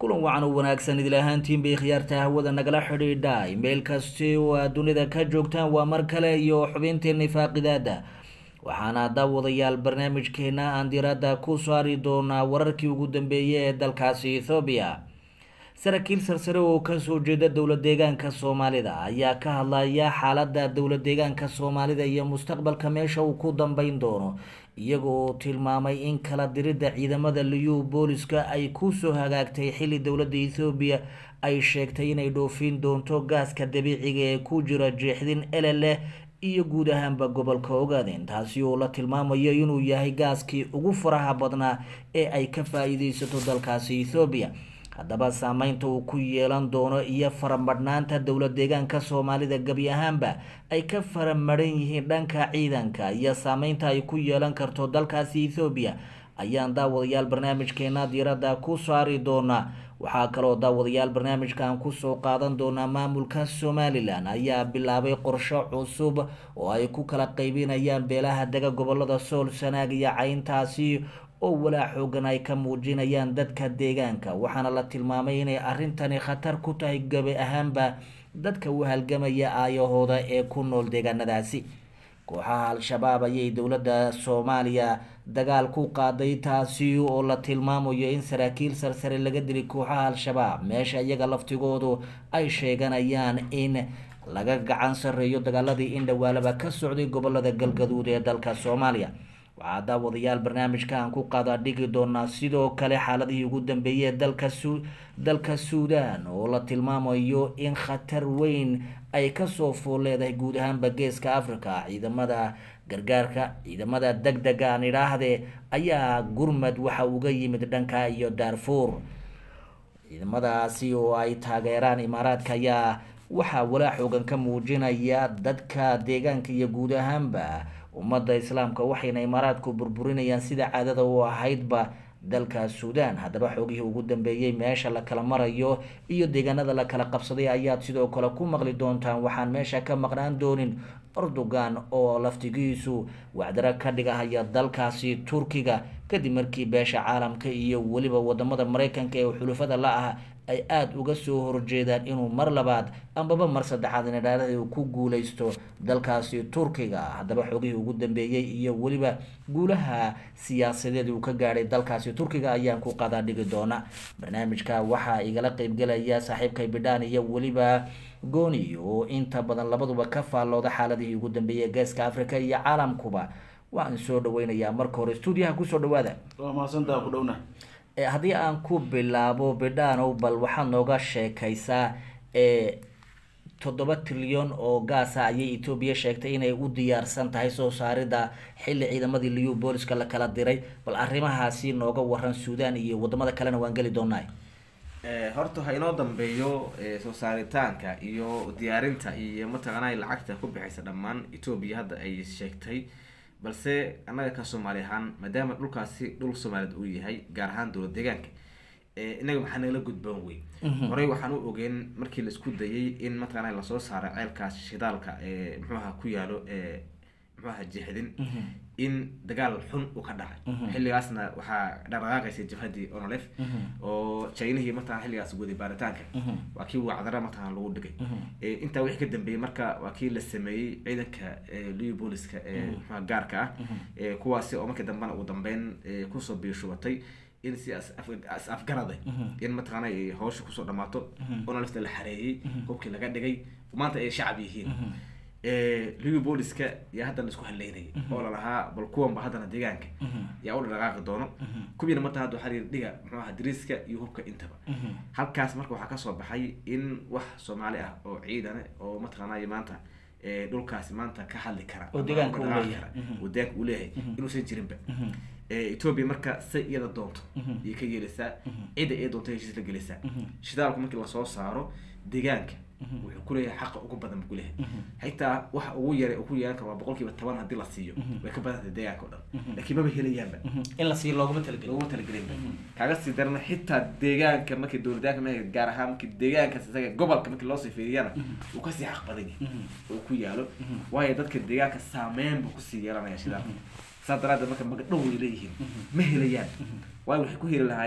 kulan wacan u wanaagsan idil ahaantiin bay khiyaarta hawada nagala xidhiidha meel kasti oo aad dunida ka joogtaan waa mar kale iyo xubinteeni faaqidaada waxaana daawadayaal barnaamijkeena aan diradda ku saari doonaa wararkii ugu dambeeyay ee dalkaasi ethoobiya saraakiil sarsare oo kasoo jeeda dowla deegaanka soomaalida ayaa ka hadlaya xaalada dowla deegaanka soomaalida iyo mustaqbalka meesha uu ku dambeyn doono iyaga oo tilmaamay in kala diridda ciidamada liyu booliska ay kusoo hagaagtay xilli dowladda ethoobiya ay sheegtay inay dhoofin doonto gaaska dabiiciga ee ku jira jeexdin eleleh iyo guud ahaanba gobolka ogaadeen taasi oo la tilmaamayo inuu yahay gaaskii ugu faraha badnaa ee ay ka faa-iideysato dalkaasi ethoobiya haddaba saameynta uu ku yeelan doono iyo faramadhnaanta dowla deegaanka soomaalida gebi ahaanba ay ka faramadhan yihiin dhanka ciidanka iyo saameynta ay ku yeelan karto dalkaasi ethoobiya ayaan daawadayaal barnaamijkeena diiradda ku saari doonaa waxaa kaloo daawadayaal barnaamijkan kusoo qaadan doonaa maamulka somalilan ayaa bilaabay qorsho cusub oo ay ku kala qeybinayaan beelaha dega gobolada sool sanaag iyo cayntaasi oo walaa xoogan ay ka muujinayaan dadka deegaanka waxaana la tilmaamay inay arrintani khatar ku tahay gabi ahaanba dadka u halgamaya aayahooda ee ku nool deegaanadaasi kooxaha al-shabaab ayay dowladda soomaaliya dagaal ku qaaday taasi oo la tilmaamayo in saraakiil sarsare laga dilay kooxaha al-shabaab meesha iyaga laftigoodu ay sheeganayaan in laga gacan sareeyo dagaaladii indhawaalaba ka socday gobolada galgaduud ee dalka soomaaliya waxaa daawadayaal barnaamijkan ku qaada dhigi doonaa sidoo kale xaaladihii ugu dambeeyey ee dalka su dalka suudaan oo la tilmaamayo in khatar weyn ay kasoo fool leedahay guud ahaanba geeska africa ciidamada gargaarka ciidamada deg dega aan idhaahde ayaa gurmad waxa uga yimid dhanka iyo daarfuur ciidamadaasi oo ay taageeraan imaaraadka ayaa waxaa walaa xoogan ka muujinaya dadka deegaanka iyo guud ahaanba ummadda islaamka waxayna imaaraadku burburinayaan sida caadada u ahaydba dalka suudaan haddaba xoogihii ugu dambeeyey meesha la kala marayo iyo deegaanada la kala qabsaday ayaad sidoo kale ku maqli doontaan waxaan meesha ka maqnaan doonin erdogan oo laftigiisu wacdaro ka dhigahaya dalkaasi turkiga kadib markii beesha caalamka iyo weliba wadamada mareykanka ee xulufada la ah ay aada uga soo horjeedaan inuu mar labaad ambaba mar saddexaad inadhaarada uu ku guuleysto dalkaasi turkiga haddaba xoogihii ugu dambeeyey iyo weliba guulaha siyaasadeed uu ka gaadhay dalkaasi turkiga ayaan ku qadaa dhigi doona barnaamijka waxaa igala qeybgelaya saaxiibkay bidhaan iyo weliba gooni oo inta badan labaduba ka faallooda xaaladihii ugu dambeeyey geeska africa iyo caalamkuba waan soo dhaweynayaa marka hore stuudiyaha kusoo dhawaada waa mahadsantaa ku dhowna haddii aan ku bilaabo bidhaanow bal waxaad nooga sheekaysaa toddoba trilyan oo gaasa ayay etoobiya sheegtay inay u diyaarsan tahay soo saarida xilli ciidamadii liyu booliska la kala diray bal arrimahaasi nooga waran suudaan iyo wadamada kalena waan geli doonaa horta ha inoo dambeeyo soo saaritaanka iyo diyaarinta iyo mataqaanaa lacagta ku bixaysa dhammaan etoobiya hadda ay sheegtay balse annaga ka soomaali ahaan maadaama dhulkaasi dhul soomaaliyed uu yahay gaar ahaan dowla deegaanka inaga maxaa nagala gudboon wey horey waxaan u ogeen markii la isku dayay in mataqaana lasoo saaro ceelkaas shidaalka ee muxuaha ku yaalo muxuaha jeexdin in dagaal xun uu ka dhacay xilligaasna waxaa dhaqdhaqaaqaysay jabhadii onolef oo chinihii mataqana xilligaas waday baaritaanka waa kii wacdara mataqana lagu dhigay intaa wixii ka dambeeyey marka waa kii la sameeyey ciidanka liu booliska ee muxuha gaarka ah kuwaasi oo markii dambena ugu dambeyn kusoo biishubatay in si as afgaraday in mataqaana ay hawsha kusoo dhamaato onolefta la xareeyey hubkii laga dhigay maanta ay shacab yihiin liu booliska yaa haddana isku haleynayay oo lalahaa bal kuwanba haddana deegaanka yaa u dhaqaaqi doono kuwiina mata hadda waxaa lihi dhiga muxuu aha dariiska iyo hubka intaba halkaas marka waxaa kasoo baxay in wax soomaali ah oo ciidane oo mataqaanay maanta dhulkaasi maanta ka hadli kara oo deegaanka uu leeyahay oo deegaanka uu leeyahay inuusan jirinba etoobiya marka say iyada doonto ayay ka yeelaysaa cidda ay doonto heshiis la gelaysaa shidaalku markii lasoo saaro deegaanka wuxuu kuleeyahay xaqa ugu badan buu kuleeyahay xitaa waxa ugu yaray uu ku yeelan karo waa boqol kiiba toban haddii la siiyo way ka badantay deegaanka o dhan laakiin maba helayaanba in la siiyo looguma talagelin looguma talagelinba kaaga sii darana xitaa deegaanka markii dowladaanka ma gaar ahaan markii deegaankaas isaga gobolka markii loosii fiiriyana uu kasii xaq badan yahay oo ku yaalo waayo dadka deegaanka saameyn buu kusii yeelanaya shidaalka saas daraaddeed marka magadhow way leeyihiin ma helayaan waayo waxay ku heli lahaayeen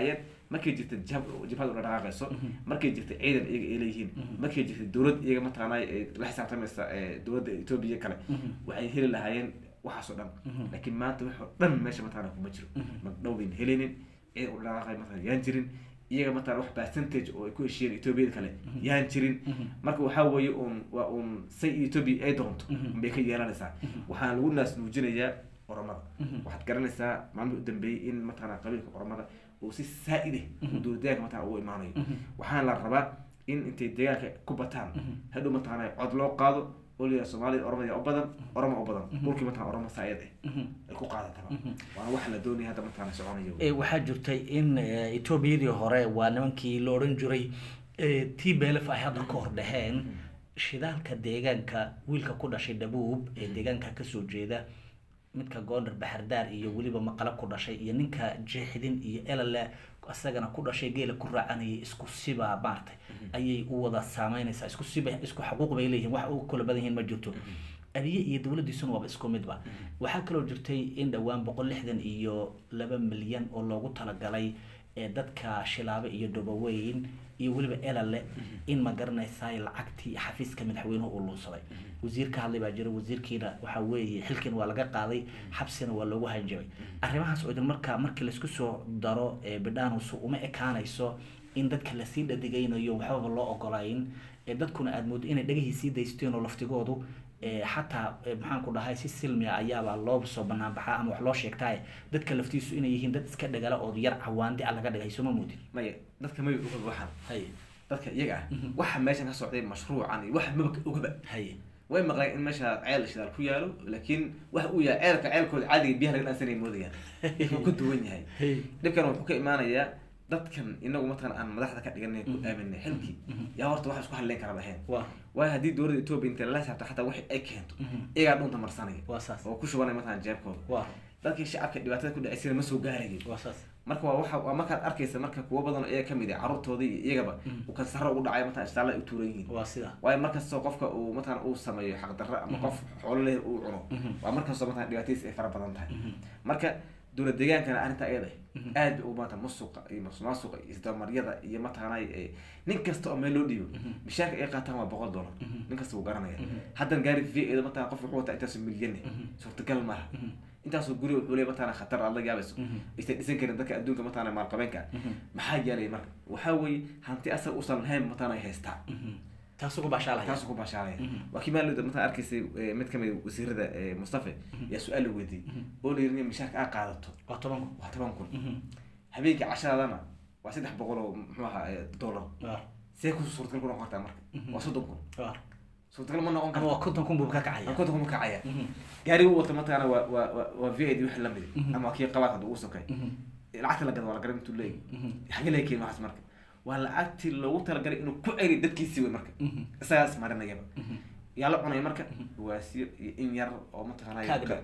markay jirta jab jabhad ula dhaqaaqayso markay jirta ciidan iyaga ay leeyihiin markay jirta dowlad iyaga mataqaanaa ay la xisaabtamaysa ee, dowladda etoobiya kale waxay heli lahaayeen waxaas oo dhan laakiin maanta wax oo dhan meesha mataqaanaa kuma jiro magdhow bayn helinin ciidan ula dhaqaaqay mataqaana yaan jirin iyaga mataqaana wax percentage oo ay ku heshiiyeen etoobiyada kale yaan jirin marka waxaa weeye uun waa uun say etoobiya ay doonto bay ka yeelanaysaa waxaana lagu naas nuujinayaa oromada waxaad garanaysaa maalmihii u dambeeyey in mataqaana qabiilka oromada uu si saa-ide uu dowladayaanka mataqana ugu imaanayo waxaana la rabaa in intay deegaanka ku bataan hadhow mataqaana cod loo qaado oo la yidhaha soomaalida oromada u badan oromo u badan dhulkii mataqana oromo saa-id eh ay ku qaadataba waana waxa la doonaya hadda mataqana soconayo Eh, waxaa jirtay in eh, etoobiyadii hore waa nimankii la odhan jiray eh, t belf ay hadda ka hor dhaheen shidaalka deegaanka wiilka ku dhashay dhabuub ee deegaanka kasoo jeeda midka goondar baxardaar iyo weliba maqala ku dhashay iyo ninka jeexidin iyo elale isagana ku dhashay geela ku raacanayay isku siba maartay ayay u wada saameynaysaa isku siba isku xaquuq bay leeyihiin wax uga kala badan yihiin ma jirto abiye iyo dowladiisuna waaba isku midba waxaa kaloo jirtay in dhowaan boqol lixdan iyo laba milyan oo loogu talagalay ee dadka shilaabe iyo dobaweyn iyo weliba elale in ma garanaysaay lacagtii xafiiska madaxweynuhu uu luunsaday wasiir ka hadlay baa jira wasiirkiina waxaa weeye xilkiina waa laga qaaday xabsina waa loogu hanjabay arrimahaas oo idin marka markii laisku soo daro ee bidhaanus uma ekaanayso in dadka lasii dhadigaynayo waxbaba loo ogolayn ee dadkuna aada moodo inay dhagahii sii daysteen oo laftigoodu ee xataa ee maxaan ku dhahay si silmiya ayaabaa loo soo banaan baxaa ama wax loo sheegtaaye dadka laftiisu inay yihiin dad iska dhagala oo yar cawaandi a laga dhigay sooma moodin maya dadka may oga waxan hay dadka iyaga ah waxa meeshan ka socday mashruucan iyo waxa maba ogaba hay way maqleen in meesha ceel shidaal ku yaalo laakiin waxa uu yahay ceelka ceelkooda caadiga biyaha laga dhaansanay moodayaan wuxuu ka duwan yahay hay dhibkan wuxuu ka imaanayaa dadkan inagu mataqan aan madaxda ka dhiganay ku aaminay xilkii yaa horta wax isku hadleyn kara lahayn waa waayo haddii dowladda etoobiya intay lala xisaabta xataa wixii ay keento iyagaa dhunta marsanaya waa saas oo ku shubanaya mataqan jeebkooda waa dadkii shacabka dhibaatada ku dhacaysayna ma soo gaarayo waa saas marka waa waxa waa markaad arkaysa marka kuwo badan oo iyaga kamid ah carruurtooda iyo iyagaba uu kansaro ugu dhacay mataqan isbitaalla ay u tuuran yihiin waa sida waayo markastoo qofka uu mataqan uu sameeyo xaqdarro ama qof xoolo leh uu cuno waa markastoo mataqan dhibaatadiis ay fara badan tahay marka dowlad deegaankana arrinta iyada aad bay ugu badan musuqa iyo masuqmaasuqa iyo isdabamaryada iyo mataqanay eh, nin kasta oo meel loo dhiibo mishaarka ay qaataan waa boqol dollar nin kasta wuu garanaya haddan gaari v eeda mataqan qof wuxuu wataa intaasoo milyane suurtagal maaha intaasoo guri wuxuu leeyahay mataqana khatar aad la yaabayso aysan dhisan karin dadka adduunka mataqana maalqabeenka maxaa yeelay marka waxaa weeye hanti asaga uusan lahayn mataqana ay haystaa taas ugu baashaalahaya taasuu ku baashaalaya waa kii maalin mataa arkaysay eh, mid kamid wasiirada eh, mustafe yaa su-aal la weydiiyey oo la yiri mishaarka aa qaadato waa toban kun waa toban kun habeenkii cashadana waa saddex boqol oo muxuu ahaa eh, dollar waa see ku suurtagal ku noqon kartaa marka waa soddon kun waa suurtagal ma noqon ama karto waa konton kun buu ka kacaya konton kun ma kacaya gaariga u wata mataqaana waa waa waa waa v id wixii lamid ama kii qabaad hadda ugu sokay lacagta la gado waa la garan intuu leeyahy xagee laga keeni waxaas marka waa lacagtii loogu talagalay inuu ku celi dadkiisii wey marka isagaas marinayaba yaa la cunay marka waasiir iyo in yar oo mataqaanay Kaag dhow.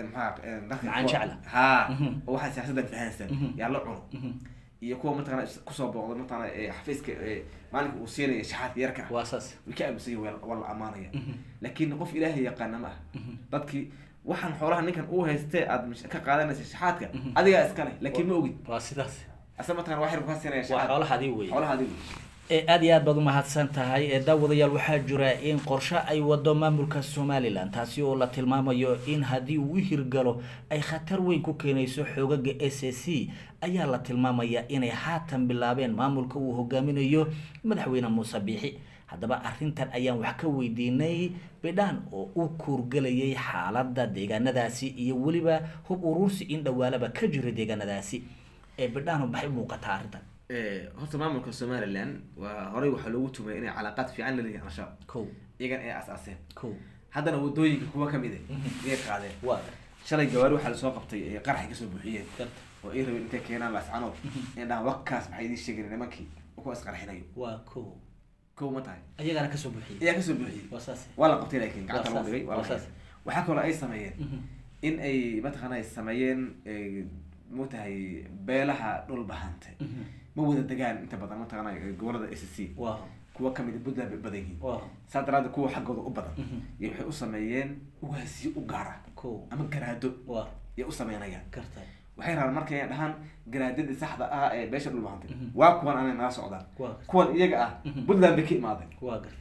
Macaan jecla. ha oo waxaa siyaasaddan fahansan yaa la cuno iyo kuwa mataqana is- kusoo booqda mataqana eh, xafiiska eh, maalinka uu siinaya shaxaadka yarka ah waa saas way ka aaminsan yihin waa la amaanaya laakiin qof ilaahay yaqaana ma ah dadkii waxaan xoolaha ninkan uu haystee aad mish- ka qaadanaysa shaxaadka adigaa iskale laakiin ma ogid waa sidaas asa mataqana waa xirku ka siinaya waa shaxaad xoolahadii wey xoolaha adigu ee aada iyo aad baad umahadsan tahay ee daawadayaal waxaa jira in qorshe ay wado maamulka somalilan taasi oo la tilmaamayo in haddii uu u hirgalo ay khatar weyn ku keenayso xoogaga s a c ayaa la tilmaamaya inay haatan bilaabeen maamulka uu hogaaminayo madaxweyne muuse biixi haddaba arrintan ayaan wax ka weydiinay bidhaan oo u kuurgelayay xaaladda deegaanadaasi iyo weliba hub uruursi in dhawaalaba ka jira deegaanadaasi ee bidhaan maxay u muuqataa arrintan Eh, horta maamulka somaliland waa horey waxaa loogu tumay inay calaaqaad fiican la leeyihin al-shabaab kow iyagan ay asaaseen kow haddana wadooyinka kuwa kamid ah iyay qaadeen waa shalay gawaari waxaa lasoo qabtay ee qaraxay kasoo buuxiyeen garta oo ay rabeen intay keenaan laascanood in dhahan wakaas maxay idiin sheegeen nimankii kuwa isqarxinayo waa kow kow ma tahay ayagana kasoo buuxiyey ayaa kasoo buuxiyey waa saas waa la qabtay laakiin gacanta Waa lagu saas, dhigay waa waa la saas. qabtay. waxaa kaloo ay sameeyeen in ay mataqaana ay sameeyeen eh, mutahay beelaha dhul bahante ma wada degaan inta badan mataqaana eh, gobolada s c waa kuwa kamid a puntland bay badan yihiin waa saa daraaddeed kuwa xaggooda u badan iyo waxay u sameeyeen ugaasiyo u gaara kow ama garaado waa yay u sameynayaan garta waxay rabaan marka inay dhahaan garaadadii saxda ah ee beesha dhulbahantay waa kuwan anay naga socdaan waa kuwan iyaga ah puntland bay ka imaadeen waa garta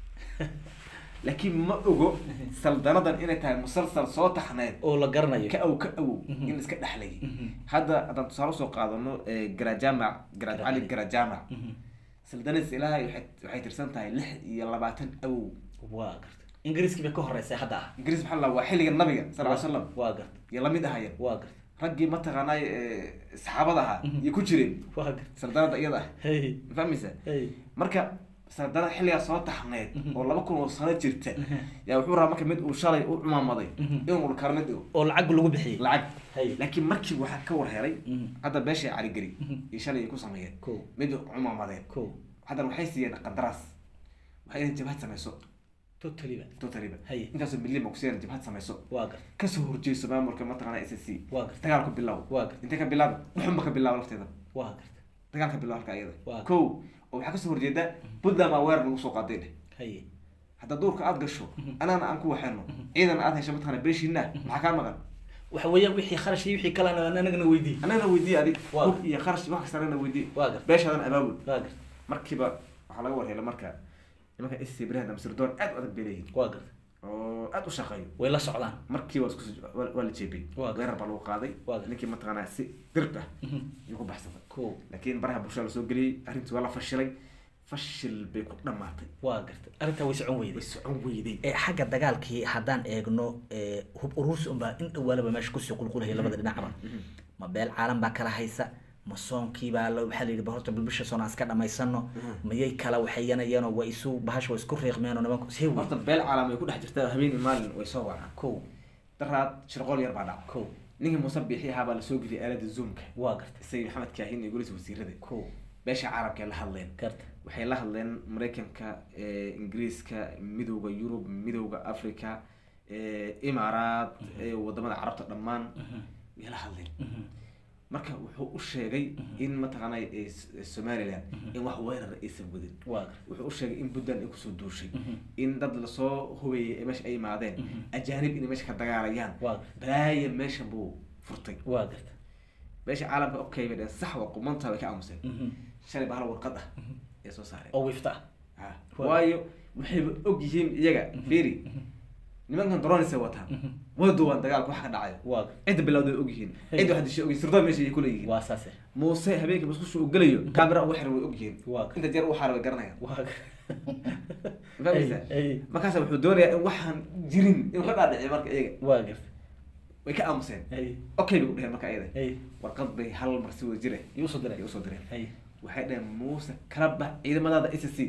laakiin ma ogo saldanadan inay tahay musalsal soo taxneed oo la garanayo ka aw ka awow in iska dhexlayay hadda haddaan tusaale usoo qaadano garajamac garaad cali garajamac saldanas ilaahay waxay waxay tirsan tahay lix iyo labaatan awow waa garta ingiriiskii bay ka horeysay hadda ah ingiriis maxaa la waa xilliga nabiga sal ly slam waa garta iyo lamid ahayeen waa garta raggii mataqaanay saxaabada ahaa iyo ku jireen waa garta saldanada iyada ah hey ma fahmaysa hey marka saldana xilligaa soo taxneed oo laba kun oo sano jirta yaa wuxuu rabaa marka mid uu shalay u cumaamaday inuu karna dhigo oo lacag lagu bixiyey lacag hey laakiin markii waxaa ka war helay Mhm. hadda beeshay caligeli iyo shalay ay ku sameeyeen ko mid cumaamadeen ko haddana waxay siiyeen qandaraas waxay inay jabhad samayso totally ba totaliba Haye. intaasoo milyan ba kusiiyeen jabhad samayso waa garta kasoo horjeeso maamulka mataqaana s c waa garta dagaalku bilaabo waa garta intee ka bilaaba wuxunba ka bilaabo lafteeda waa garta dagaalka bilaabo halka iyada Waa. ko oo waxaa kasoo horjeeda puntland baa weerar lagu soo qaaday dheh haye hadda duurka aad gasho anaana aan ku waxeeno ciidan aad hesho mataqaana beeshiina maxaa kaa maqan waxa weeyaan wixii kharash iyo wixii kalena anagana weydii anagana weydiiye adig Waa. hub iyo kharash wax kasta anagana weydiiye waa garta beeshaadan abaabul waa garta markiiba waxaa laga warhelay marka nimanka sc brand ama sirdoon aad u adag bay leeyihin waa garta oo aad u shaqeeyo way la socdaan markiiba isku soo- waa waa la jeebiyey Waa. weerar baa lagu qaaday Waa. ninkii mataqaanaa si dirb ah ayuu ku baxsaday ko laakiin baraha bulshada lasoo geliyey arrintii waa la fashilay fashil bay ku dhamaatay waa garta arrintaa way socon way weyday socon weyday ee xagga dagaalkii haddaan eegno ee, hub urursi unbaa in dhawaalaba meesha kusii qulqulaya labada dhinacba ma beel caalam baa kala haysa ma soonkiibaa la waxaa la yidhi ba horta bilbisha soon aan iska dhamaysano mayay kala waxayanayeenoo waa isu bahasha waa isku riiqmeenoo nimanku see wey horta beel caalam ay ku dhex jirtaa habeenii maalin way soo wacaan ko daraad shirqool yar baa dhaca ko ninkii muuse biixi ahaa baa lasoo geliyay aalada zoomka waa garta isagii maxamed kaahin iyo goliisa wasiirada ko beesha caalamka ay la hadleen garta waxay la hadleen maraykanka eh, ingiriiska midowda yurub midowda africa eh, imaaraat eh, wadamada carabta dhammaan way la hadleen marka wuxuu u sheegay in mataqaanay eh, S- somaliland in wax weerar aysan wadin waa garta wuxuu u sheegay in puntland ay kusoo duushay in dad lasoo hubeeyay ee meesha ay imaadeen ajaanib inay meesha ka dagaalayaan waa garta balaaya meesha buu furtay waa garta meesha caalamka okay bay dheen sax waa qumanta bay ka aamuseen Mhm. shalay bahal warqad ah ee soo saareen oo wifta ah Ha. Waa. waayo waxayba og yihiin iyaga firi nimankan dronisay wataan way duwaan dagaalka waxa ka dhacayo waa garta cidda bilowday og yihiin cidda waxa dishay og yihiin sirdoon meesha ay kula yihiin waa saase muuse habeenkii masqusha uu gelayo camera ugu xiran way og yihiin waa garta inta jeer u xaara way garanayaan waa garta Ma fahmaysaa Ay, ay. markaasa wuxuu doonayaa in waxaan jirin inuu ka dhaadhiciyo marka iyaga waa garta way ka aamuseen ay okay bay u dheheen marka iyada ay warqad bay hal mar si wada jire yuu soo diray ay usoo direen ay waxay dheheen muuse kala bax ciidamadaada s c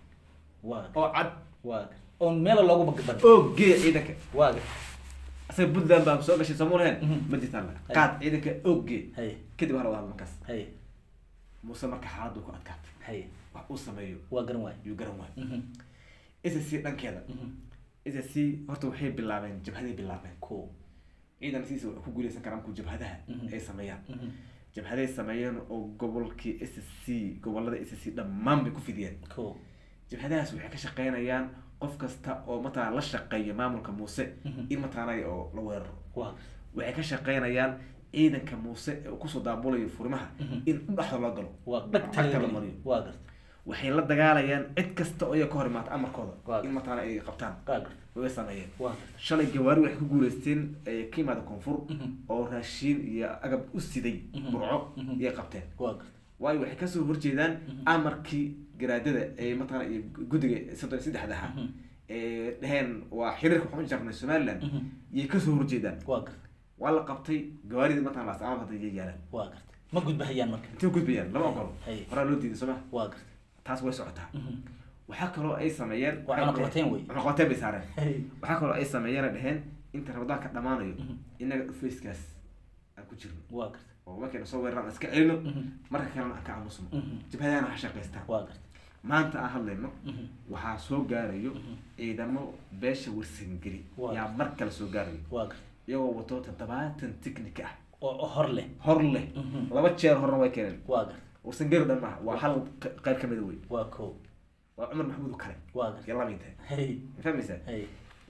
waa oo cad waa garta oon meela loogu bagban oo geeya ciidanka waa garta asaga puntland baa soo gashay sooma lahayn Mhm. ma jirtaan la Hay. qaad ciidanka oo gee hay kadib hala wada hadlo markaas hay muuse marka xaaladdu ku adkaatay hay wax uu sameeyo waa garan waay yuu garan waayo Mhm. s c dhankeeda Mhm. s c horta waxay bilaabeen jabhaday bilaabeen ko ciidan siisa wax ku guuleysan karaan markuu jabhadaha Mhm. ay sameeyaan Mhm. jabhaday sameeyeen oo gobolkii s c gobolada s c dhammaan bay ku fidiyeen ko jabhadahaas waxay ka shaqeynayaan qof kasta oo mataqana la shaqeeya maamulka muuse Mhm. in mataqaanay oo la weeraro waa waxay ka shaqeynayaan ciidanka muuse ee uu kusoo daabulayo furimaha Mhm. in dhexda loo galo waa Cagta la dhagta mariyo. waa garta waxay la dagaalayaan cid kasta oo iyaga ka hor imaata amarkooda Waa. in mataqaana ay qabtaan waa garta way sameeyeen waa garta shalay gawaari waxay ku guuleysteen ee ka yimaada koonfur Mhm. oo raashiin iyo agab u siday Mhm. burco Mhm. iyay qabteen waa garta waayo waxay kasoo horjeedaan amarkii garaadada ee mataqaana iyo guddiga soddon iyo saddexda ahaa Mhm. ee dheheen waa xiriirka waxaan u jarnay somaliland Mhm. iyay kasoo horjeedaan waa garta waa la qabtay gawaaridii mataqana laascaanood hadda iyay yaalaan waa garta ma gudbahayaan marka intay u gudbayaan lama ogolo Hay. horaa loo diiday sooma waa garta taas way socotaa Mhm. waxaa kaloo ay sameeyeen Waa cunaqabateyn wey. cunaqabateyn bay saareen hay waxaa kaloo ay sameeyeen ay dheheen inta ramadaanka dhammaanayo Mhm. inaga dhufayskaas aan ku jirno waa garta oo markayna soo weeraraan aan iska celino Mhm. marka kalena aan ka aamusno Mhm. jabhadahana ha shaqaystaan waa garta maanta aan hadlayno Mhm. waxaa soo gaarayo Mhm. ciidamo beesha warsangeli Waa. yaa mar kale soo gaarayo waa garta iyagoo wato toddobaatan tiknik ah oo oo hor leh hor leh Mhm. laba jeer horna way keeneen waa garta warsangeli dhan maaha waa hal q- qayb ka mida wey waa ko waa cumar maxamuud oo kale waa garta iyo labinta hay ma fahmaysaa hay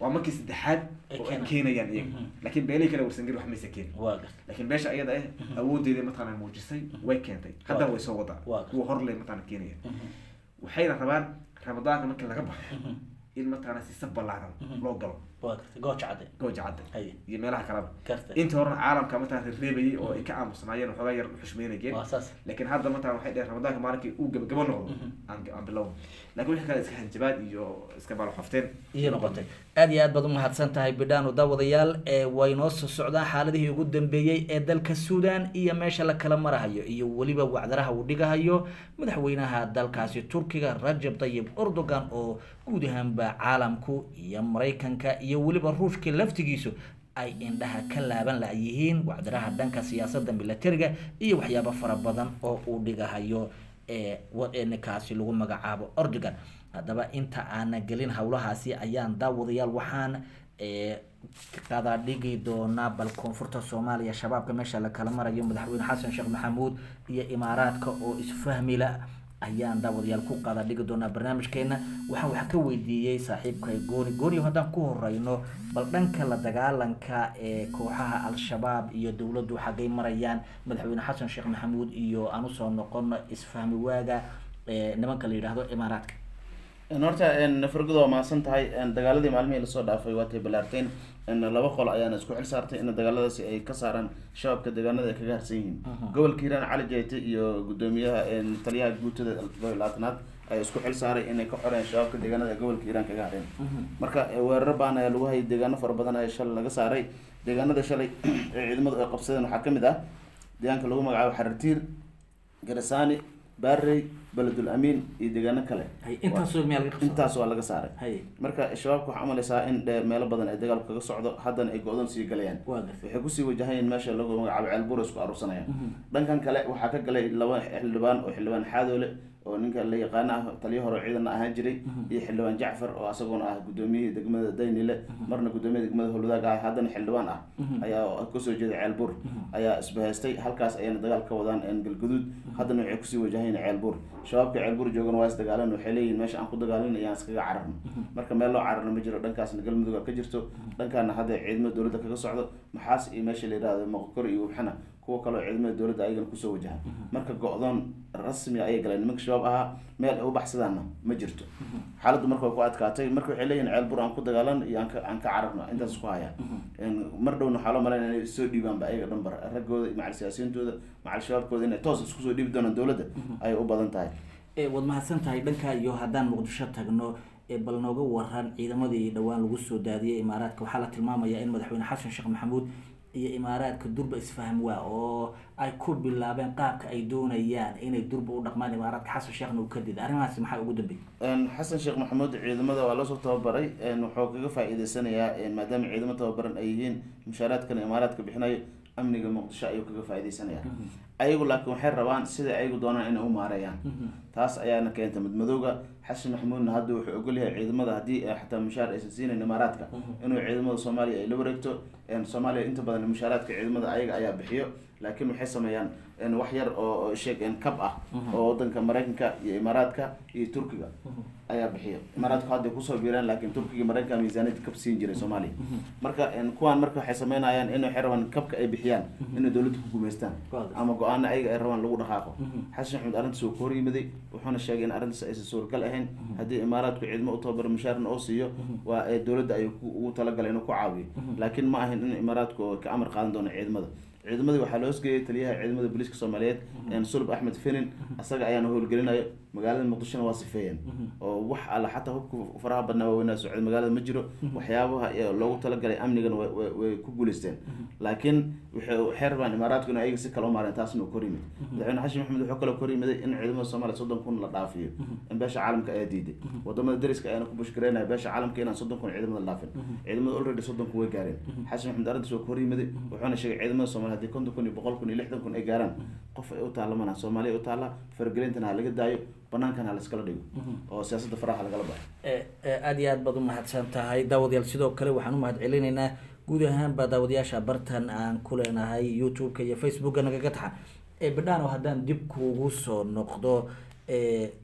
waa markii saddexaad Ay oo ay keenaan. keenayaan iyaga Mhm. laakiin beelihii kale warsangeli wax maysa keenin waa garta laakiin beesha ayada ah awoodeeda mataqaana muujisay way keentay haddana way soo wadaa Waa. kuwa hor le mataqaana keenaya waxayna rabaan ramadaanka markii laga baxo Mhm. in mataqaana si saf ballaaran Mhm. loo galo waa garta gooja cadde gooja cadde haye iyo meelaha kaleba garta intii horena caalamka mataqana reereebayay oo ay ka aamusnaayeen waxoogaa yar xushmeynayeen waa saas laakiin hadda mataqana waxay dheheen ramadaanka maalinkii uu gabagabo noqdo Mhm. aan aan bilowno laakiin wixii kale iska hanjabaad iyo iska baalxofteen iyo noqotay aad iyo aad baad umahadsan tahay bidhaano daawadayaal ee way noo soo socdaan xaaladihii ugu dambeeyey ee dalka suudan iyo meesha la kala marahayo iyo weliba wacdaraha uu dhigahayo madaxweynaha dalkaasi turkiga rajab tayib erdogan oo guud ahaanba caalamku iyo maraykanka iyo weliba ruushka laftigiisu ay indhaha ka laaban layihiin wacdaraha dhanka siyaasada milatariga iyo waxyaabo fara badan oo uu dhigahayo ee wa- ee ninkaasi lagu magacaabo erdogan haddaba inta aana gelin howlahaasi ayaan daawadayaal waxaan ee qada dhigi doonaa bal koonfurta soomaaliya shabaabka meesha la kala marayo madaxweyne xasan sheekh maxamuud iyo imaaraadka oo isfahmila ayaan daawadayaal ku qada dhigi doonaa barnaamijkeena waxaan wax ka weydiiyey saaxiibkay gooni gooni haddaan ku horeyno bal dhanka la dagaalanka ee kooxaha al-shabaab iyo dowladdu xaggay marayaan madaxweyne xasan sheekh maxamuud iyo aan usoo noqono isfahmi waaga ee nimanka la yidhaahdo imaaraadka horta fargoda waa mahadsan tahay dagaaladii maalmihii lasoo dhaafay waatay balaarteen laba qol ayaana isku xil saartay in dagaaladaasi ay ka saaraan shabaabka deegaanada ay kaga harsan yihiin gobolka hiiraan cali jayte iyo gudoomiyaha taliyaha guutada labaatanaad ay isku xil saaray inay ka xoreen shabaabka deegaanada ee gobolka hiiraan kaga hareen marka weeraro baan ayaa lagu hayay deegaano fara badan ayaa shalay laga saaray deegaanada shalay ee ciidamadu ay qabsadeen waxaa kamid ah deegaanka lagu magacaabo xarartiir garasaani baarey beledul amiin iyo deegaano kale hay intaasoo meel laga qabsado intaas waa laga saaray hay marka shabaabka waxaa umalaysaa in dhe meelo badan ay dagaalku kaga socdo haddana ay go-doon sii galayaan waa gartay waxay kusii wajahayen meesha lagu magacaabo ceelbuur isku aruursanayaan dhankan kale waxaa ka galay laba xildhibaan oo xildhibaan xaadoole oo ninka la yaqaano ah taliyo hore oo ciidanna ahaan jiray iyo xildhibaan jacfar oo asaguna ah gudoomiyihii degmada daynile marna gudoomiyaha degmada howlwadaag ah haddana xildhibaan ah ayaa kasoo jeeda ceelbuur ayaa isbahaystay halkaas ayayna dagaal ka wadaan galguduud haddana waxay kusii wajahayen ceelbuur shabaabka ceelbuur joogana waa is dagaalan waxay leeyihin meesha aan ku dagaalin ayaan iskaga cararno marka meel loo cararno ma jiro dhankaasna galmudug ka jirto dhankaana hadda ciidamada dowladda kaga socdo maxaas iyo meesha la yihahdo moqokor iyo wabxana kuwa kaleo ciidamada dowladda ayagana kusoo wajahan marka go-doon rasmi ayay galeen nimanka shabaab ahaa meel ay u baxsadaanna ma jirto xaaladdu marka way ku adkaatay marka waxay leeyihin ceelbur aan ku dagaalan iyo aan ka aan ka cararno intaas ku hayaan mar dhowna waxaa loo malaynaya inay soo dhiibaanba ayaga dhanbar raggooda iyo macal siyaasiyiintooda macal shabaabkooda inay toos isku soo dhiibi doonaan dowladda ayay u badan tahay waad mahadsan tahay dhanka iyo haddaan muqdisho tagno bal nooga waran ciidamadii dhowaan lagu soo daadiyay imaaraadka waxaa la tilmaamayaa in madaxweyne xasan sheekh maxamuud iyo imaaraadka durba isfahm waa oo ay ku bilaabeen qaabka ay doonayaan inay durba u dhaqmaan imaaraadka xasan sheekhna uu ka dida arrimahaasi maxaa ugu dambeeyay xasan sheekh maxamuud ciidamada waa loosoo tababaray wuxuu kaga faa-iideysanayaa maadaama ciidamo tababaran ay yihiin mushaaraadkana imaaraadka bixinayo amniga muqdisho ayuu kaga faa-ideysanaya ayagu laakiin waxay rabaan sida ayagu doonaan inay u maareeyaan taas ayaana keenta madmadowga xasan maxamuudna hadda wuxuu ogolyahay ciidamada haddii xataa mushaar aysan siinayn imaaraadka inuu ciidamada soomaaliya ay la wareegto soomaaliya inta badan mushaaraadka ciidamada ayaga ayaa bixiyo laakiin waxay sameeyaan wax yar oo sheeg kab ah oo wadanka maraykanka iyo imaaraadka iyo turkiga ayaa bixiyo imaaraadku hadday kusoo biiraan laakiin turkiga maraykanka miisaaniyad kab siin jiray soomaaliya marka kuwaan marka waxay sameynayaan in waxay rabaan kabka ay bixiyaan inay dowladda ku gumaystaan ama go-aana ayaga ay rabaan lagu dhaqaaqo xasan maxamed arrintaas uu ka hor yimiday wuxuuna sheegay in arrintaas aysan suuragal ahayn haddii imaaraadku ciidamo u tababaro mushaarna oo siiyo waa dowladda ayuu ugu talagalay inuu ku caawiyo laakiin ma ahayn in imaaraadku ka amar qaadan doono ciidamada ciidamadii waxaa loo hosgeeyay taliyaha ciidamada booliiska soomaaliyeed sulub axmed fenin isaga ayaana howlgelinayo magaalada muqdishona waa sifeeyeen oo wax alla xataa hubka faraha badnaa waaweynaa socda magaalada ma jiro waxyaabaha loogu talagalay amnigana way ku guuleysteen laakiin waxay rabaan imaaraadku in ayaga si kale u maareen taasna uu kor yimid madaxweyne xashin maxamed wuxuu kaloo kor yimiday in ciidamada soomaaliya soddon kun la dhaafiyo in beesha caalamka ayaa diiday wadamada dariska ayaana ku bushgareynaya beesha caalamka inaan soddon kun ciidamada dhaafin ciidamada already soddon kun way gaareen xashin maxamed arrintaas waa kor yimiday wuxuuna sheegay ciidamada soomaaliya haddii konton kun iyo boqol kun iyo lixdan kun ay gaaraan qof ay u taalla mana soomaaliya u taalla faragelintana ha laga daayo banaankan ha laiskala dhigo oo siyaasadda faraha lagala baxo aada iyo aad baad umahadsan tahay daawadayaal sidoo kale waxaan umahad celinaynaa guud ahaanba daawadayaasha bartan aan ku leenahay youtube-ka iyo facebooka nagaga taxan bidhaano haddaan dib kuugu soo noqdo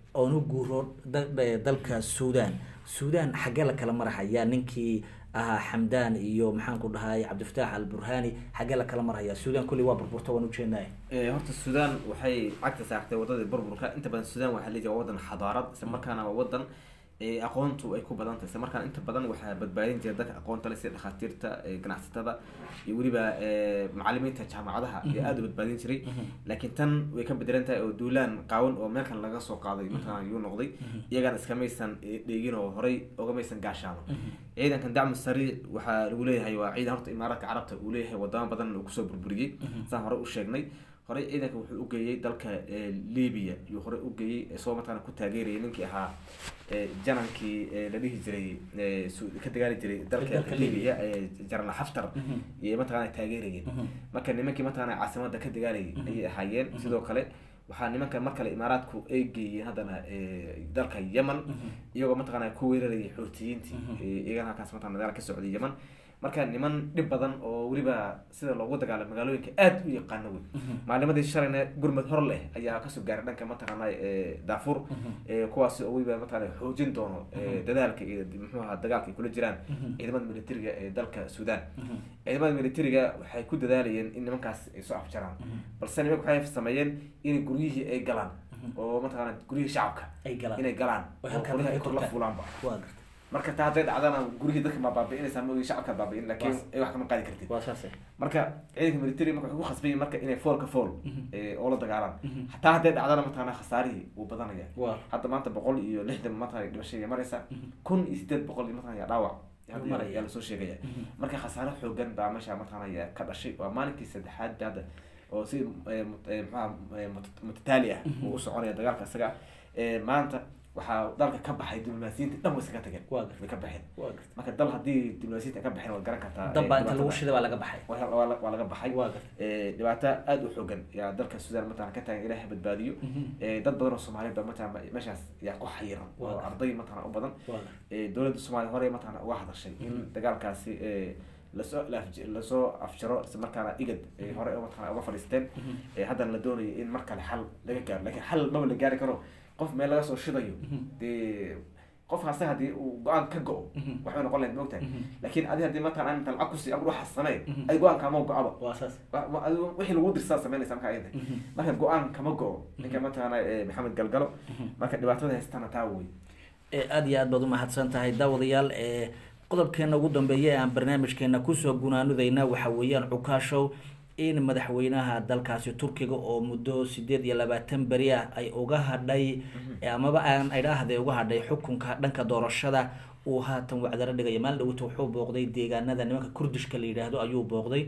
oon u guuro da- da- dalka suudan suudan xaggee la kala marhayaa ninkii ahaa xamdaan iyo maxaan ku dhahay cabdifataax alburhani xaggee la kala marhayaa suudan kulli waa burburta waan ujeednay Eh, horta sudan waxay cagta saartay wadadii burburka inta badan sudan waxaa leeyahay waa wadan xadaarad isla markaana waa wadan eh, aqoontu ay ku badan tahay isla markaana inta badan waxaa badbaadin jira dadka aqoonta leh sida dhakhaatiirta eh, ganacsatada iyo weliba eh, macalimiinta jaamacadaha iyo aada u badbaadin jiray laakiin tan way ka bedelan tahay oo duulaan qaawan oo meel kale laga soo qaaday markaan yuu noqday iyagana iskamaysan eh, dheegin oo horey ogamaysan gaashaamo ciidankan dacmu sariic waxaa lagu leeyahay waa ciidan horta imaaraadka carabta uu leeyahay wadamo badan uu kusoo burburiyey saan horey u sheegnay horey ciidanka wuxuu u geeyey dalka eh, libya yuu horey u geeyey isagoo markaana ku taageerayay ninkii ahaa eh, janankii eh, la dhihi jiray eh, Su- ka dagaali jiray dalka Dalka libya eh, jaral xaftar iyo mataqaana taageerayeen marka nimankii mataqaana caasimada ka dagaalayay ayay ahaayeen sidoo kale waxaa nimanka mar kale imaaraadku ay geeyeen haddana eh, dalka yemen iyagoo mataqaana ku weerarayay xoutiyiintii eh, iyagana halkaas mataqana dagaal ka socday yemen marka niman dhib badan oo weliba sida loogu dagaalamo magaalooyinka aada u yaqaano wey maalimadii shalayna gurmud hor leh ayaa kasoo gaaray dhanka mataqaana eh, daafur eh, kuwaasi oo weliba mataqaana xoojin doono eh, dadaalka iyo muxuu ahaa dagaalka ay kula jiraan ciidamada militariga ee dalka sudan ciidamada militariga waxay ku dadaalayeen in nimankaas ay soo afjaraan balse nimanka waxay sameeyeen in guryihii ay galaan oo mataqaana guryihii shacabka ay galaan inay galaan Oo oo halkaa qoryaha ay dadka kor la turtaan. fuulaanba waa garta marka taa hadday dhacdana gurihii dadka ma baabi'inaysaa moogi shacabka baabi'in laakiin Waa- ay wax kama qaadi kartid waa saase marka ciidanka military marka waxay ku khasbayin marka inay foolka fool eh, oo la dagaalaan hataa hadday dhacdana mataqaana khasaarihii wuu badanaya waa hadda maanta boqol iyo lixdan mataqana dhimashadii maraysa kun iyo sideed boqol iyo mataqana yaa dhaawac hadda Maraya. yaa lasoo sheegaya marka khasaare xoogan baa meesha mataqana yaa ka dhashay waa maalinkii saddexaad ba hadda oo si eh, mut- eh, maxaa eh, mut- mutataali ah uu u soconaya dagaalka isaga Eh, maanta waxaa dalka ka baxay diblomaasiyiinta dhan way iskaga tageen Waa gartay. way ka baxeen waa garta marka dal haddii diblomaasiyiinta ay ka baxeen waad garan kartaa eh, dab baa inta lagu dhibaatada. shiday baa laga baxay waa waa la- waa laga baxay waa garta Eh, dhibaato aada u xoogan yaa dalka sudan mataqana ka taagan ilaahay badbaadiyo Eh, dad badan oo soomaaliyeed ba mataqana meeshaas yaa ku xayiran oo Waa. arday mataqana u badan waa garta Eh, dowladda soomaaliya hore mataqana uga hadashay in dagaalkaasi eh, lasoo laaf- lasoo afjaro isla markaana igad ay hore mataqana uga fadhiisteen Eh, haddana la doonayo in mar kale xal laga gaaro laakiin xal maba la gaari karo qof meel laga soo shidayo dee qofkaasi haddii uu go-aan ka go-o waxbay noqon lahayd moogtahay laakiin adi haddii mataqana inta lacag kusi ama waxaas samee ay go-aan kaama go-aba waa saas wa- wa- adigu wixii lagu dirsaa sameynaysa marka ayada marka go-aan kama go-o ninka mataqaana eh, maxamed galgalo marka dhibaatada haystana taa wey ee aada iyo aad baad umahadsan tahay daawadayaal ee qodobkeena ugu dambeeya ee aan barnaamijkeena kusoo gunaanudayna waxa weeyaan cukaashow in madaxweynaha dalkaasi turkiga oo muddo sideed iyo labaatan beri ah ay uga hadhay amaba aan idhaahde uga hadhay xukunka dhanka doorashada uu haatan wacdaro dhigaya maalin dhawata wuxuu booqday deegaanada nimanka kurdishka la yidhaahdo ayuu booqday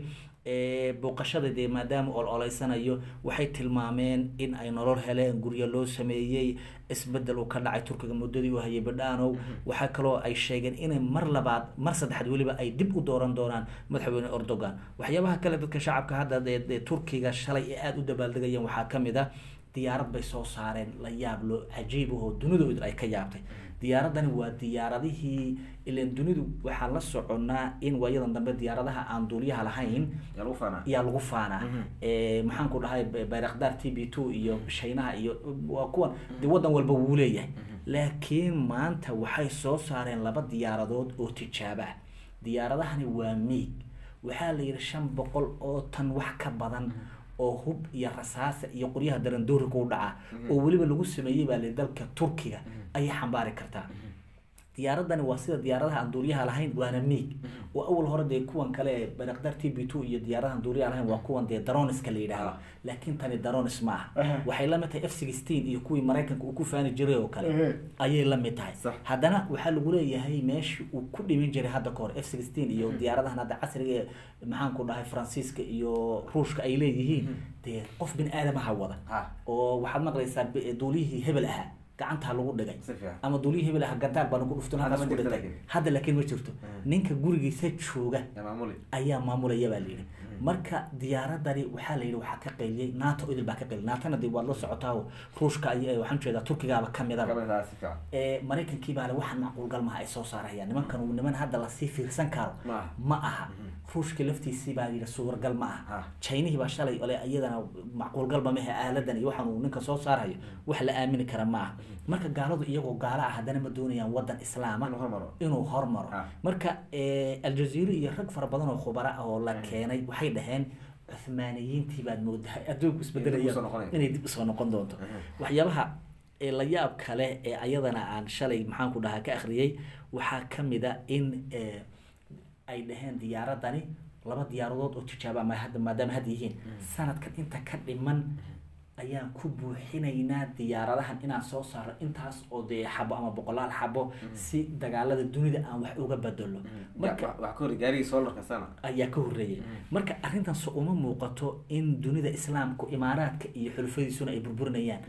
ee booqashada dee maadaama ol oleysanayo waxay tilmaameen in ay nolol heleen guryo loo sameeyey isbedel uu ka dhacay turkiga muddadii uu hayay badhaanow waxaa kaloo ay sheegeen inay mar labaad mar saddexaad weliba ay dib u dooran doonaan madaxweyne erdogan waxyaabaha kale dadka shacabka hadda dee dee turkiga shalay ee aada u dabaaldegayeen waxaa ka mid a diyaarad bay soo saareen la yaab loo cajiib ahoo dunidooda ay ka yaabtay diyaaradani waa diyaaradihii ilan dunidu waxaa la soconnaa in waayadan dambe diyaaradaha aan duuliyaha lahayn yaa lagu faanaa yaa lagu faanaa Eh, maxaan ku dhahay Bay- bayrakhdar t b two iyo shaynaha iyo waa kuwan de wadan walba wuu leeyahay laakiin maanta waxay soo saareen laba diyaaradood oo tijaabo ah diyaaradahani waa miig waxaa la yidhi shan boqol oo tan wax ka badan oo hub iyo rasaasa iyo qoryaha darandoorika u dhaca oo weliba lagu sameeyey baa la dalka turkiga ayay xambaari kartaa diyaaradani waa sida diyaaradaha aan duuliyaha lahayn waana miig oo awal hore dee kuwan kale ee barakdar t b two iyo diyaaradahan duuliyaha lahayn waa kuwan dee daroniska la yidhaahdo laakiin tani daronis ma aha waxay la mid tahay f sixteen iyo kuwii maraykanka uu ku faani jiray oo kale ayay la mid tahay Sax. haddana waxaa lagu leeyahay meeshii uu ku dhimin jiray hadda kahor f sixteen iyo diyaaradahan hadda casriga ee maxaan ku dhahay faransiiska iyo ruushka ay leeyihiin dee qof bin aadamaha wada ha oo waxaad maqlaysaa b- duuliyihii hebel ahaa gacantaa lagu dhigay si fiican ama duuliyihii hebel ahaa gantaal baanu ku dhuftun Hadda halkaas ma ku jirto dhintay laakiin. hadda laakiin ma jirto ninka gurigiisa jooga yaa maamuli ayaa maamulaya baa layidhi marka diyaaradani waxaa la yidhi waxaa ka qayliyey nato idil baa ka qayliyay natona dee waad la socotaa oo ruushka ay waxaan jeedaa turkigaaba kamidaba Kamid si fiican. ee maraykankii baa le waxaan macquulgal maha ay soo saarayaan nimankan uu niman hadda lasii fiirsan karo Ma aha. ma aha ruushka laftiisii baa yidhi suuragal ma aha Ah. chaynihii baa shalay ole iyadana macquulgalba mehe aaladan iyo waxaan uu ninka soo saarayo wax la aamini kara ma aha marka gaaladu iyagoo gaalo ah haddana ma doonayaan wadan islaama Inuu hormaro. inuu hormaro Ah. marka eh, aljaziira iyo rag fara badan oo khubara ah oo la keenay waxay dhaheen cuhmaaniyiintii baad moodahay adduunku Inay dib isbedelaya usoo noqonayaan. inay dib usoo noqon doonto waxyaabaha ee la yaab kale ee ayadana aan shalay maxaan ku dhahaa ka akhriyey waxaa kamid a in eh, ay dhaheen diyaaradani laba diyaaradood oo tijaabo ama hadda maadaama hadda yihiin sanadkan inta ka dhiman ayaan ku buuxinaynaa diyaaradahan inaan soo saaro intaas oo dee xabo ama boqolaal xabo si dagaalada dunida aan wax uga bedelo marka Wax- wax ka hor gaarigii solarka sana ayaa ka horreeyay marka arrintan so uma muuqato in dunida islaamku imaaraadka iyo xulufadiisuna ay burburinayaan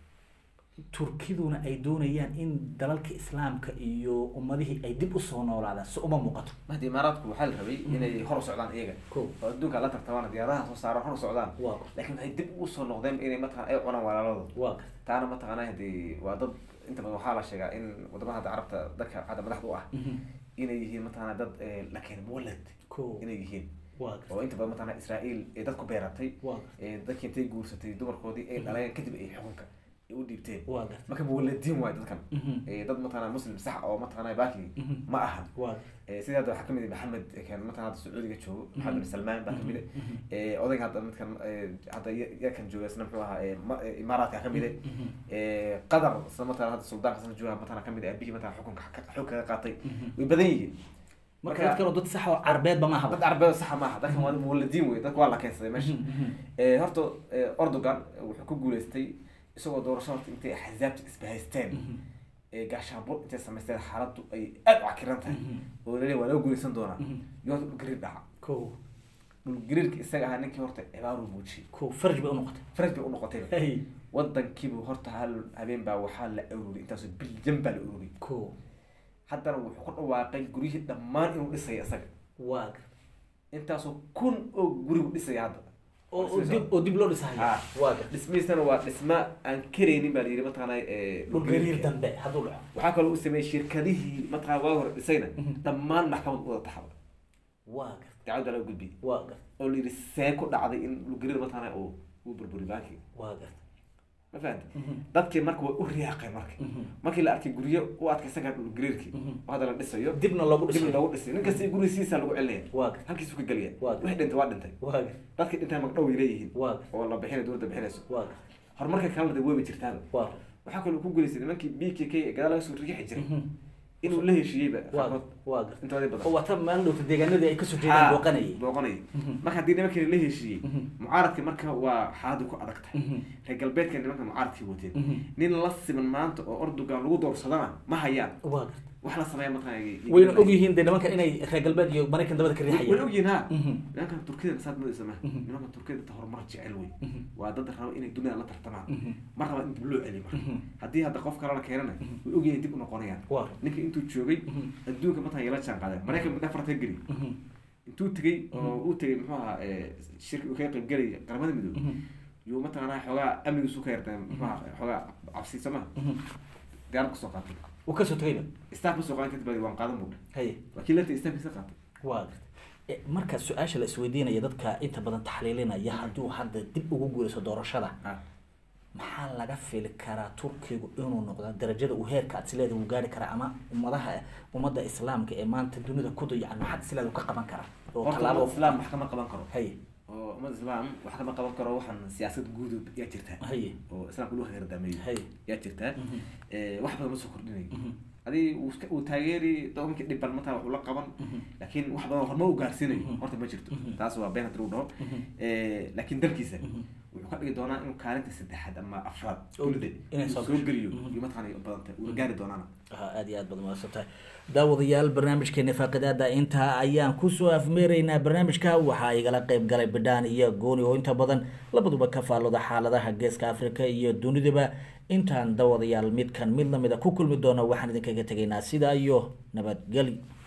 turkiduna ay doonayaan in dalalka islaamka iyo ummadihii ay dib usoo noolaadaan so uma muuqato mahdi imaaraadku waxaa la rabay inay hor u socdaan iyaga Kow. oo adduunka la tartamaan diyaaradaha soo saaran hor u socdaan Waa. laakiin waxay dib ugu soo noqdeen inay mataqana ay cunaan walaaladooda waa garta taana mataqana hadii waa dad inta badan waxaa la sheegaa in wadamada hadda carabta dadka hadda madaxda u ah inay yihiin mataqana dad eh, la keenay muwalad Kow. inay yihiin waa garta oo inta badan mataqana israa'iil ee dadku beeratay Waa. ee dadkii intay guursatay dumarkoodii ay dhaleen kadib ay xukunka ay u dhiibteen waa garta marka muwaladiin waayo dadkan Mhm. ee dad mataqana muslim sax oo mataqana baaki Mhm. ma ahan waa Eh, sidii hadda waxaa kamid ah maxamed eh, kan mataqana hadda sacuudiga joogo maxamed bin salmaan baa kamid ah Eh, odayga hadda midkan eh, hadda ya- yakan jooga isna muxuu ahaa eh, ma- eh, imaaraadka kamid ah Eh, qatar isna mataqana hadda suldaanka isna jooga mataqana kamid ah abihii mataqana xukunka ka- xoog kaga qaatay way badan yihiin marka dad kaloo dad sax oo carbeedba ma dad ahaba carbeed saxa maaha dadkan waa muwaladiin wey dadka waa la keensaday meesha Eh, horta eh, Erdogan wuxuu ku guuleystay isagoo doorasho horta intay axzaabta isbahaysteen ee gaashaanbur intay samaysteen xaaladdu ay aad u cakiran tahay oo laleeyahay waa laga guuleysan doonaa iyo horta dhulgariir dhaca ko dhulgariirka isaga ahaa ninkii horta cibaaruu muujiyey ko faraj bay unoqotay faraj bay unoqotay hey wadankiibu horta hal habeen baa waxaa la ururiyay intaasoo bilyan baa la ururiyay ko haddana wuxuu ku dhawaaqay guryihii dhammaan inuu dhisaya isaga waa garta intaasoo kun oo gurigu dhisaya hadda oo oo dib oo dib loo dhisahayo Ah. waa garta dhismihiisana waa dhisma aan karaynin baa la yidhi mataqaana eh, dhulgariir dambe hadduu dhaco waxaa kaloo u sameeyey shirkadihii mataqana waa hore dhisayna dhammaan maxkamad wada taxaba waa garta dacwadda laga gudbiyey waa garta oo la yidhi see ku dhacday in dhulgariir mataqaana uu uu burburi baanki waa garta ma fahanta dadkii marka way u riyaaqay marka markii la arkay guryo u adkaysan kara dhulgariirkii oo hadda la dhisayo dibna loogu dib dhisayo loogu dhisay nin kasta gurigiisa lagu celinaya waa garta halkiisu ka gelaya Waa. wixii dhintay waa dhintay waa garta dadkii dhintay magdhow ay leeyihiin waa garta oo la bixinay dowladda bixinayso waa garta horumarka kalena de weeba jirtaaba waa garta waxaa kaloo ku guuleystay nimankii b k k ee gadaal laga soo riixi jiray inuu la heshiiyeyba waa qaarkood waa garta intooda badan oo wata maalin dhowta deegaanadii ay kasoo jeedaan booqanayay booqanayay marka haddii nimankii la heshiiyey mucaaradka marka waa xaaladu ku adag tahay reer galbeedka nimanka mucaaradkii wateen nin la siman maanta oo ordogan lagu doorsadana ma hayaan waa garta wax la sameeya mataqana wayna ogyihiin dee nimankan inay reer galbeed iyo maraykan dabada ka way riixayaan ogyihiin ha Mhm. nimankan turkida saad madaysa ma nimankan turkida inta horumar jecel wey waa dad raba inay dunida la tartamaan mar raba in dib loo celiyo marka haddii hadda qof kalena keenana way ogyihiin dib u noqonayaan waa ninka intuu joogay adduunka mataqana yala jaan qaadeen maraykan midha farta geli intuu tegey oo uu tegey muxuu ahaa eh, shirki uu kaga qayb gelay qaramada midoobe yuu mataqaanaa xoogaa amnigiisu ka yartay muxuu ahaa xoogaa cabsiisa maha diyaarad kasoo qaatay uu kasoo tagayba staff kasoo qaadan kadib baa waan qaadan buudha haye laakiin lanta staffkiisa qaatay waa garta E, marka su-aasha la isweydiinaya dadka inta badan taxliilinaya hadduu hadda dib ugu guurayso doorashada ah maxaa laga fili karaa turkigu inuu noqdo darajada uu heerka aad sileeda uu gaari karaa ama ummadaha ummadda islaamka ee maanta dunida ku dayacan maxaad sileeda uu ka qaban karaa oo horta tallaabo ummad islaam wax kama qaban karo haye oo ummad islaam wax kama qaban karo waxaan siyaasad guudub yaa jirtaa haye oo islaamka lagu hagardaameeyo haye yaa jirtaa Eh, wax badan ma soo kordhinayo adi uu iska- uu taageeri doomankii dhiban mataa waxuu la qaban laakiin wax badan horma u gaarsiinayo horta ma jirto taas waa been hadii lagu dhaho Eh, laakiin dalkiisa wuxuu ka dhigi doonaa inuu kaalinta saddexaad ama afraad Oo, dunida inay inuu soo soo gasho. geliyo iyo mataqaana badanta uuna gaari doonaana ha aad iyo aad baad mahadsan tahay daawadayaal barnaamijkeena faaqidaada intaa ayaan kusoo afmeeraynaa barnaamijka waxaa igala qeyb galay bidhaan iyo gooni oo inta badan labaduba ka faallooda xaaladaha geeska africa iyo dunidaba intaan daawadayaal midkan mid lamida ku kulmi doono waxaan idinkaga tegaynaa sidaa iyo nabadgeli